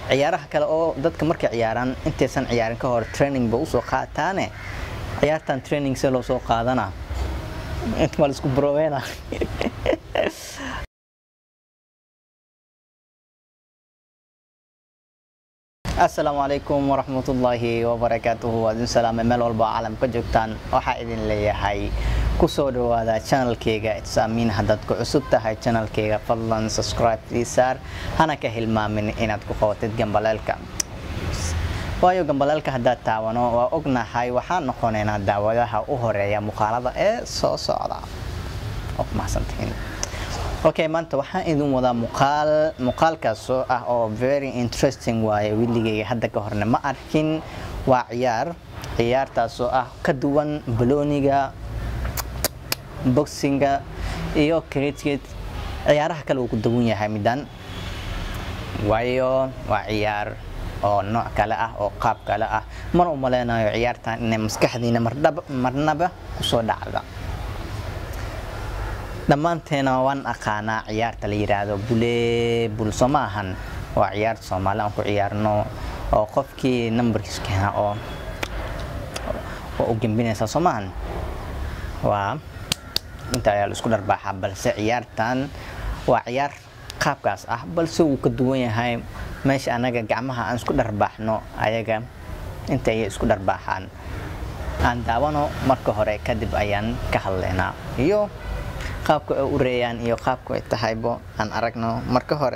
ciyaaraha kale oo dadka markay ciyaaraan intaysan ciyaarin ka hor training ba usoo qaataane ciyaartan training se loo soo qaadana inta ma laisku broweena asalaamu calaykum waraxmatullaahi wabarakaatuhu waa idin salaamay meel walba oo caalamka joogtaan waxaa idin leeyahay kusoo dhawaada channelkeyga itsaamiin haddaad ku cusub tahay channelkeyga fadlan subscribe isaar hana ka hilmaamin inaad ku qabatid gambaleelka waayo gambaleelka haddaad taawano waa ognahay waxaan noqonaynaa daawadaha u horeeya muuqaalada ee soo socda oo mahadsantihiin okay maanta waxaan idin wadaa muuqaal muuqaalkaasoo ah oo very interesting waaye wiligeyga hadda ka horne ma arkin waa ciyaar ciyaartaasoo ah ka duwan balooniga boxinga iyo cricket ciyaaraha kale uu ku duwan yahay midan waayo waa ciyaar oo nooc kale ah oo qaab kale ah mana u maleynayo ciyaartan inay maskaxdiina marnaba kusoo dhacda dhammaanteena waan aqaanaa ciyaarta la yidhaahdo bule bulso ma ahan waa ciyaarta soomaali aan ku ciyaarno oo qofkii numberkiis keena oo oo u gembinaysa soo maahan waa inta ayaa la isku dharbaaxaa balse ciyaartan waa ciyaar qaabkaas ah balse wuu ka duwan yahay meesha anaga gacmaha aan isku dharbaaxno ayaga inta ayay isku dharbaaxaan aan daawano marka hore kadib ayaan ka hadlaynaa iyo qaabka ay u reeyaan iyo qaabka ay tahaybo aan aragno marka hore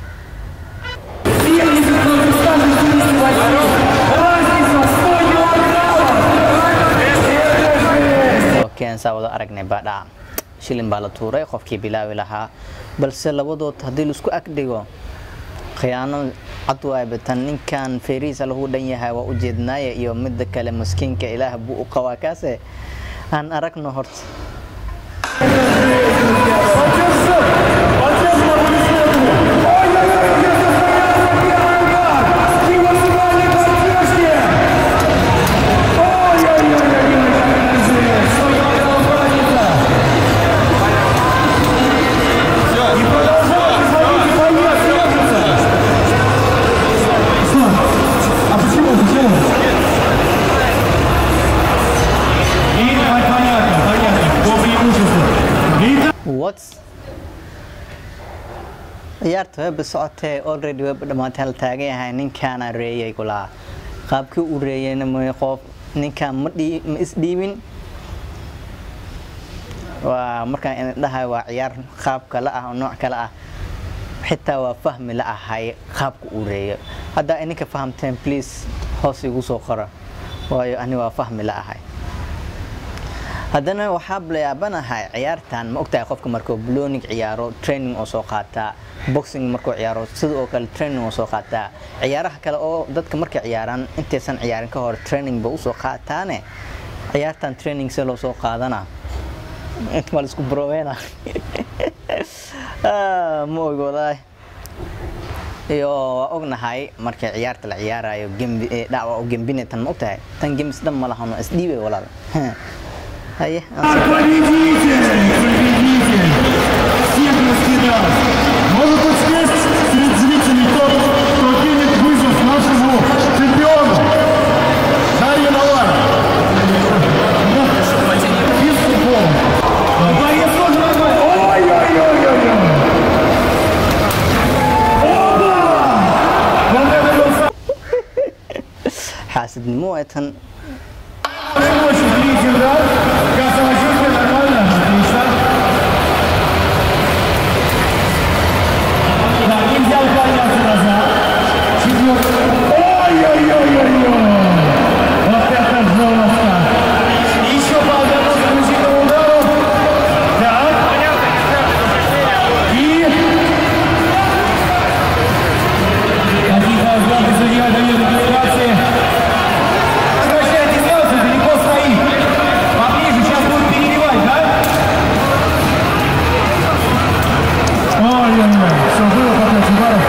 keensaa wada aragnay baadhaa shilin baa la tuuray qofkii bilaawi lahaa balse labadood haddii laisku agdhigo khiyaano cad waayba ninkan feerihiisa lagu dhan yahay waa ujeednaaya iyo midda kale maskiinka ilaah buu u qabaa kaase aan aragno horta ciyaarta weba socotee already weba dhammaatay hal taagan yahay ninkaana reeyay kulaa qaabkii u reeyayna may qof ninkaan ma ma isdhiibin waa markaan idin dhahay waa ciyaar qaab kale ah oo nooc kale ah xitaa waa fahmi la ahay qaabka uu reeyo haddaa ininka fahamteen please hoos igu soo qora waayo ani waa fahmi la ahay haddana waxaa layaabanahay ciyaartan ma ogtahay qofka markuu blonic ciyaaro training oo soo qaataa boxing markuu ciyaaro sida oo kale training oo soo qaataa ciyaaraha kale oo dadka markay ciyaaraan intaysan ciyaarin ka hor training ba usoo qaataane ciyaartan training se loo soo qaadana inta ma laisku broweena ma og walahi iyo waa ognahay markay ciyaarta la ciyaarayo dhawa u gembine tan ma ogtahay tan gemis dhan ma lahano isdhiibay walaal haye Победитель! Победитель! Всех раскидал! Может быть есть среди зрителей тот, кто кинет вызов нашему чемпиону? Дарья Наваль! Из футбола. Боец тоже нормально. Ой-ой-ой-ой-ой! Оба! Вот это был xaasidnimo ee tan самый очень длительный удар. Как самочувствие нормально? Отлично. Да, нельзя уклоняться назад. Четвертый. Ой-ой-ой-ой-ой. Вот это жестко. Еще по одному заключительному удару. Так. И... Какие-то взгляды судья дает декларации. Возвращайте снялся, далеко стоит. Поближе, сейчас будут переливать, да? Ой-ой-ой, все было по пять ударов.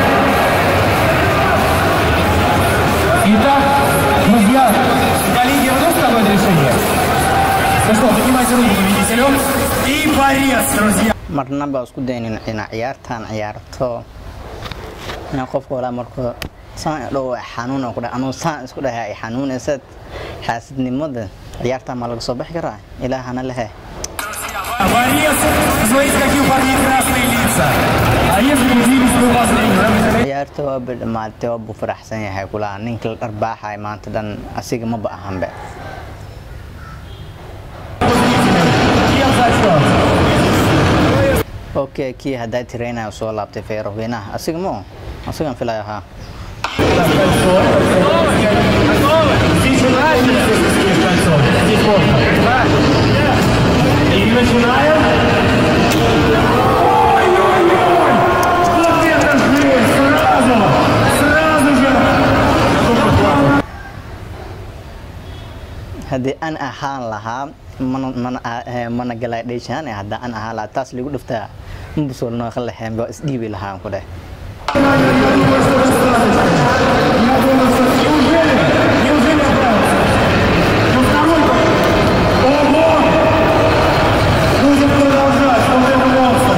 Итак, друзья, коллеги, вновь такое решение. Ну что, поднимайте руки победителю. И борец, друзья. marnaba isku daynin inaa ciyaartan ciyaarto inaa qofka walaa markuu saan dhow xanuun ku dhahay anuu saan isku dhahay ay xanuunaysa xaasidnimada ciyaarta ma laga soo bixi karaa ilaahana lehe Борец, смотрите, какие у парней красные лица. А если удивились вы вас ciyaarta waa dhamaatay waa buu faraxsan yahay kulaa ninka la dharbaaxay maanta dhan asiga maba ahanbe Кем зачет? okay kii haddaa tiraynayo soo laabtay feeroweynaha asiga mo asigan filay ahaa Здесь нравится, если съешь кольцо. Здесь можно. И начинаем. Ой-ой-ой! Вот это жесть! Сразу! Сразу же! haddii aan ahaan lahaa mana mana eh, mana galay dheeshaan haddaa aan ahaan lahaa taas lagu dhuftaa mbusolnoo ka lexeen baa isdhiibi lahaan ku dheh Неужели? Неужели оправился? Ну второй Ого! Нужно продолжать, вот это монстр!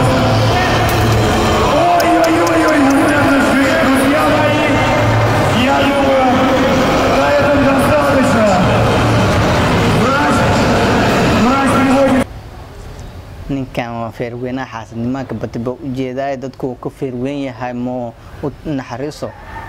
Ой-ой-ой-ой, вот это жесть, друзья мои! Я думаю, на этом достаточно. Врач, врач приводит ninkan waa feerweynaha xaasidnimaanka bati baa u jeedaa dadku uu ka feerweyn yahay moo u naxariiso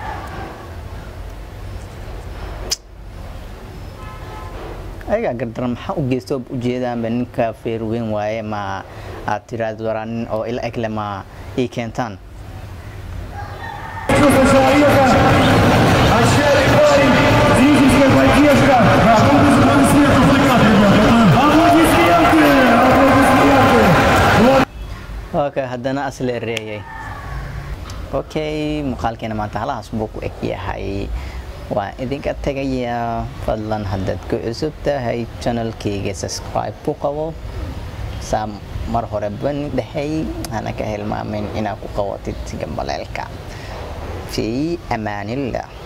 ayagaa gardaran maxaa u geysto u jeedaanba ninka feerweyn waaye ma aad tiraahdo waraa nin oo ila egle ma ii keentaan чувство человека, отчаянный парень, зрительская поддержка. Аплодисменты, аплодисменты, аплодисменты. Вот okay haddana asla ereeyay okay muuqaalkeena maanta halahaas buu ku eg yahay waan idinka tegayaa fadlan haddaad ku cusub tahay channelkayga subscribe ku qabo saa mar hore bani dhexey hana ka hilmaamin inaad ku qabatid gambaleelka fi amaanillah